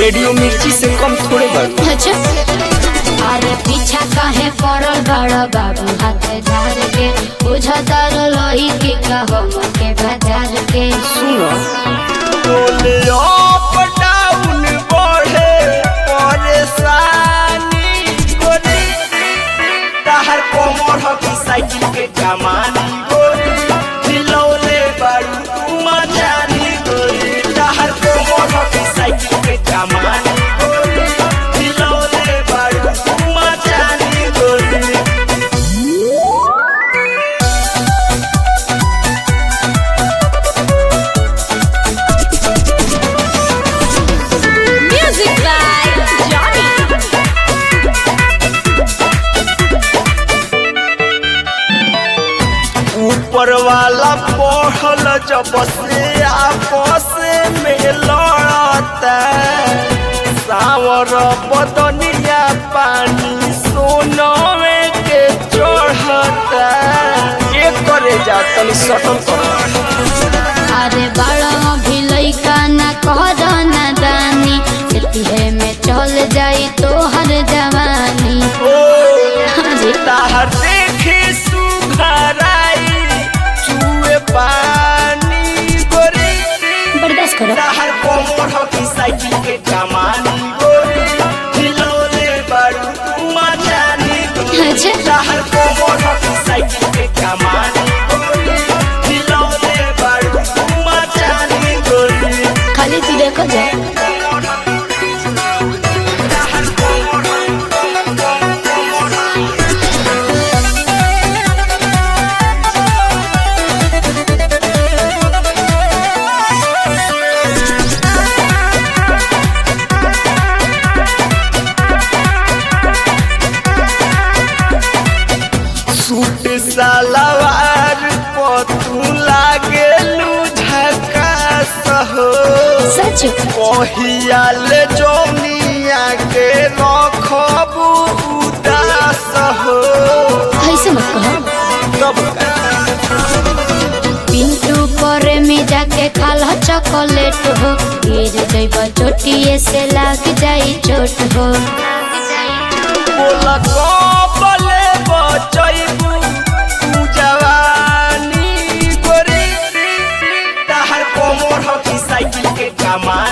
radio मिर्ची से कम थोड़े बारू अच्छा अरे पीछा काहे पड़ल बड़ बाबू हाथ झाड़ के बुझतर लोही के कहो के बाजार के सुनो बोले अप डाउन बढ़े परेशानी गोरी ताहर कोमर हो की साइकिल के कमानी गोरी हिलौले बारू तू मजानी गोरी ताहर कोमर हो की साइकिल के कमानी गोरी हिलौले बारू तू मजानी गोरी म्यूजिक बाय जॉनी ऊपर वाला पढ़ल जब से आपस में लड़ता सावर बदनिया पानी सोनवे के चढ़ता ये करे जा तनी सटल कर अरे बड़ा भी लइका ना कह ना दानी एतिहे में चल जाई तो हर जवानी ओ हाँ जी ताहर देखे सुघराई चुए पानी गोरी बर्दाश्त करो ताहर कोमर हो की साइकिल के कमानी गोरी हिलौले बारू तू मजानी गोरी अच्छा ताहर कोमर हो की साइकिल के कमानी गोरी हिलौले बारू तू मजानी गोरी खाली तू देखो जा ताहर कोमर हो सूट सलवार पतू लागेलू झकास हो सच कहियाल जोनिया के रखबू उदास हो ऐसे मत कहो तब पिंटू पर में जाके खाल चॉकलेट हो गिर जइब चोटिए से लाग जाई चोट हो बोला कबले बचैबू तू जवानी गोरी ताहर कोमर हो की साइकिल के कमा